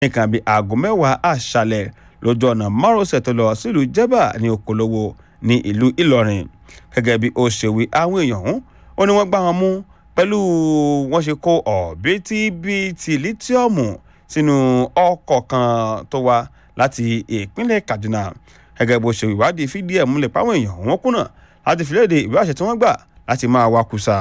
nìkan bíi aago mẹ́wàá àṣálẹ̀ lójú ọ̀nà márosẹ̀ tó lọ sílùú jẹ́bà ní okòlówó ní ìlú ìlọrin gẹ́gẹ́ bí ó ṣe wí àwọn èèyàn ọ̀hún ó ní wọ́n gbá wọn mú pẹ̀lú wọ́n ṣe kó ọ̀bítíbitì lítíọ̀mù sínú ọkọ̀ kan tó wá láti ìpínlẹ̀ kaduna gẹ́gẹ́ bó ṣe ìwádìí fídíò ẹ̀ múlẹ̀ páwọn èèyàn wọn kùnà láti fìlédè ìwé àṣẹ tí wọ́n gbà láti máa wakùsà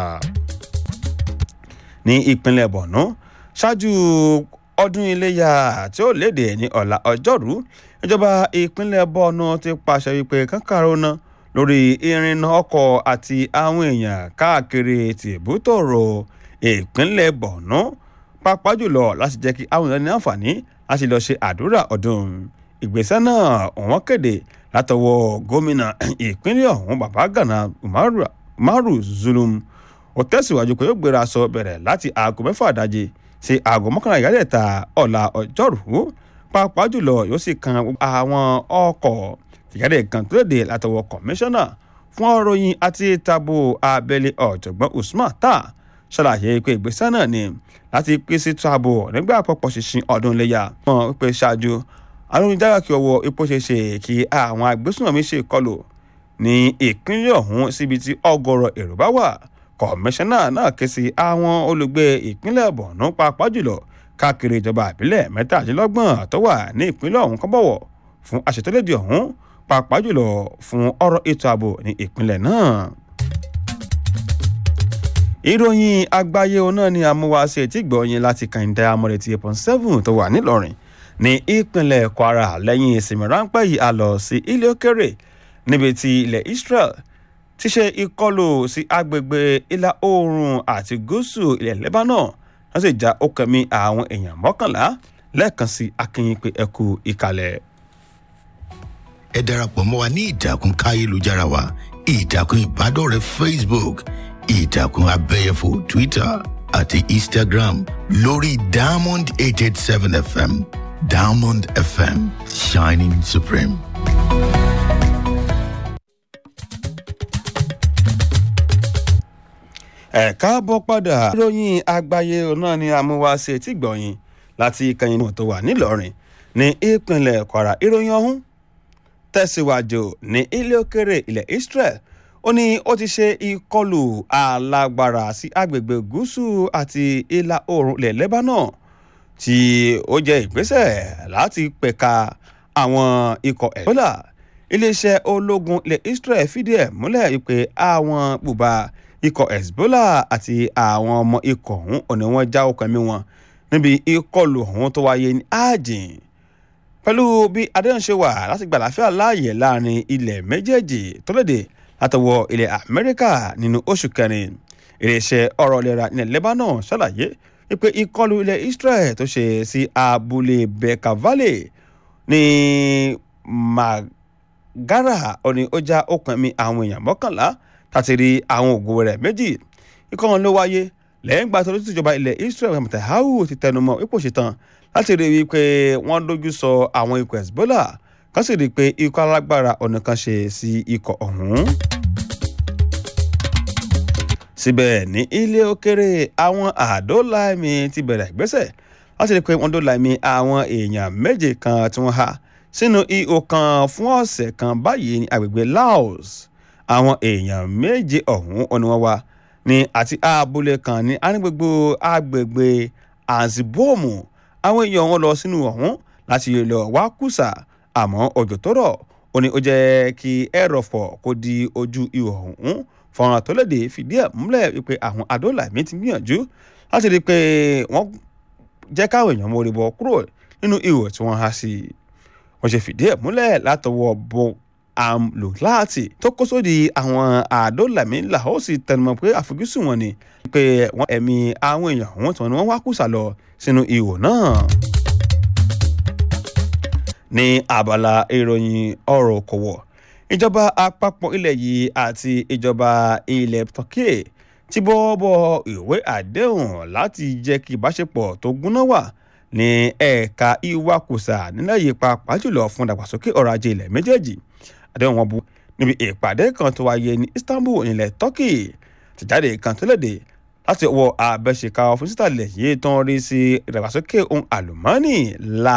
ní ìpínlẹ̀ borno ṣáájú ọdún iléyà tí ó léde ní ọ̀la ọjọ́rú ìjọba ìpínlẹ̀ borno ti pàṣẹ wípé kankanro náà lórí ìrìnnà ọkọ̀ àti àwọn èèyàn káàkiri tìbútòrò ìpínlẹ̀ borno pàápàá jùlọ láti jẹ́ kí àwọn èèyàn ní àǹfààní láti lọ ṣe àdúrà ọdún ìgbésẹ̀ náà wọ́n kéde látọwọ́ gómìnà ìpínlẹ̀ ọ̀hún bàbá gana umaru zulum ó tẹ̀síwájú pé ó gbéra sọ bẹ̀rẹ̀ láti aago mẹ́fà dájí sí aago mọ́kànlá ìyálẹ̀ta ọ̀la ọjọ́rú pàápàá jùlọ yóò sì kan àwọn ọkọ̀ ìyáde kan tó léde látọwọ́ kọmíṣánná fún ọ̀ròyìn àti tabo abẹ́lé ọ̀jọ̀gbọ́n usman ta ṣàlàyé pé ìgbésẹ̀ náà ni láti pèsè tabo nígbà àpapọ̀ ṣinṣin ọdún iléyà wọn pé ṣáájú àwọn onídàgbà kí ọwọ́ ipò ṣe ṣe kí àwọn agbésùnmọ̀mí ṣe kọlù ní ìpínlẹ̀ ọ̀hún síbi tí ọgọ́rọ̀ èrò bá wà kọmíṣánná náà ké sí àwọn olùgbé ìpínlẹ̀ borno pàápàá jùlọ káàkiri ìjọba ìbílẹ̀ mẹ́tàdínlọ́gbọ̀n tó wà ní ìpínlẹ̀ ọ̀hún kọ́ bọ̀wọ̀ fún àṣetọ́lédè ọ̀hún pàápàá jùlọ fún ọ̀rọ̀ ètò ààbò ní ìpínlẹ̀ náà. ìròyìn àgbáyé òun náà ni àmúwáṣe tí gbọ̀nyìn láti kàìndé amọ̀rẹ̀tì eight point seven tó wà nílọrin ní ìpínlẹ̀ kwara lẹ́yìn ìsinmi ráńpẹ́ yìí a lọ sí ilé òkèrè níbi tí ilẹ̀ israel ti ṣe ìkọlù sí agbègbè ìlà oòrùn àti gúúsù ilẹ̀ lebanon wọ́n sì já okẹ̀mí àwọn èèyàn mọ́kànlá lẹ́ẹ̀kan sí akínyìn pé ẹ kú ìkàlẹ̀ ẹ darapọ̀ mọ́ wa ní ìtàkùn káyélujára wa ìtàkùn ìbádọ́rẹ̀ẹ́ facebook ìtàkùn abẹ́yẹfò twitter àti instagram lórí diamond eight eight seven fm diamond fm shining supreme. ẹ káàbọ̀ padà ìròyìn àgbáyé náà ni amúwáṣe tí gbọ̀nyìn láti ìkànnì tó wà nílọrin ní ìpínlẹ̀ kwara ìròyìn ọ̀hún tẹ̀síwájú ní ilé òkèrè ilẹ̀ israel ó ní ó ti ṣe ìkọlù alágbára sí agbègbè gúúsù àti ìlà oòrùn ilẹ̀ lebanon tí ó jẹ́ ìgbésẹ̀ láti pẹ̀ka àwọn ikọ̀ ebola iléeṣẹ́ ológun ilẹ̀ israel fìdí ẹ̀ múlẹ̀ pé àwọn bùbá ikọ̀ hezbollah àti àwọn ọmọ ikọ̀ ọ̀hún ò ní wọ́n já okùn ẹ̀mí wọn níbi ìkọlù ọ̀hún tó wáyé ní ajin pẹ̀lú bí adéhùn ṣe wà láti gbà láfíà láàyè láàrin ilẹ̀ méjèèjì tó léde látọwọ́ ilẹ̀ amẹ́ríkà nínú oṣù kẹrin iléeṣẹ́ ọ̀rọ̀ ìlera ilẹ̀ lebanon ṣàlàyé wípé ìkọlù ilẹ̀ israel tó ṣe sí abúlé beka valley ní magara òní ó já okùn ẹ̀mí àwọn èèyàn mọ́kànlá láti rí àwọn ògo rẹ̀ méjì ikọ̀ wọn ló wáyé lẹ́yìn gbà tó lóṣù ìjọba ilẹ̀ israel mọ̀tàháwù ti tẹnumọ́ ipò ṣetán láti rí i pé wọ́n dojú sọ àwọn ikọ̀ hezbollah kan sì rí i pé ikọ̀ alágbára ọ̀nà kan ṣe sí ikọ̀ ọ̀hún. síbẹ̀ ní ilé òkèrè àwọn àdóláìmí ti bẹ̀rẹ̀ ìgbésẹ̀ láti rí i pé wọ́n dóláìmí àwọn èèyàn méje kan tí wọ́n há sínú ihò kan fún ọ̀sẹ̀ kan báyìí ní agbègbè laos àwọn èèyàn méje ọ̀hún ọ̀nà wọn wá ní àti abúlé kan ní anígbègbè agbègbè azibomu àwọn èèyàn wọn lọ sínú ọ̀hún láti lọ wá kùsà àmọ́ òjò tó rọ̀ ó ní ó jẹ́ kí ẹ̀rọ̀fọ̀ kó di ojú ihò ọ̀hún fọ̀ràn tó léde fìdí ẹ̀ múlẹ̀ wípé àwọn adólàmí ti gbìyànjú láti rí i pé wọ́n jẹ́ káwọn èèyàn mórí bọ́ kúrò nínú ihò tí wọ́n há sí i wọ́n ṣe fìdí ẹ̀ múlẹ̀ látọwọ́ bọ́ amlùláàtì tó kó sódì àwọn àdólàmí làhósì tẹnumọ́ pé àfojúsùn wọn ni pé wọ́n ẹ̀mí àwọn èèyàn wọn tí wọ́n wá kùsà lọ sínú ihò náà. ní abala ìròyìn ọ̀rọ̀ òkòwò ìjọba àpapọ̀ ilẹ̀ yìí àti ìjọba ilẹ̀ turkey ti bọ́ bọ ìwé àdéhùn láti jẹ́ kí ìbáṣepọ̀ tó gúnná wà ní ẹ̀ka ìwakùsà nílẹ̀ yìí pàápàá jùlọ fún ìdàgbàsókè ọrọ̀ ajé ilẹ̀ méjèèjì àdéhùn wọn bu níbi ìpàdé kan tó wáyé ní istanbul nílẹ̀ turkey tìjáde kan tó léde láti ọwọ́ abẹ́ṣeká fún sítàlẹ̀ yìí tó ń rí sí ìdàgbàsókè ohun àlùmọ́ọ́nì la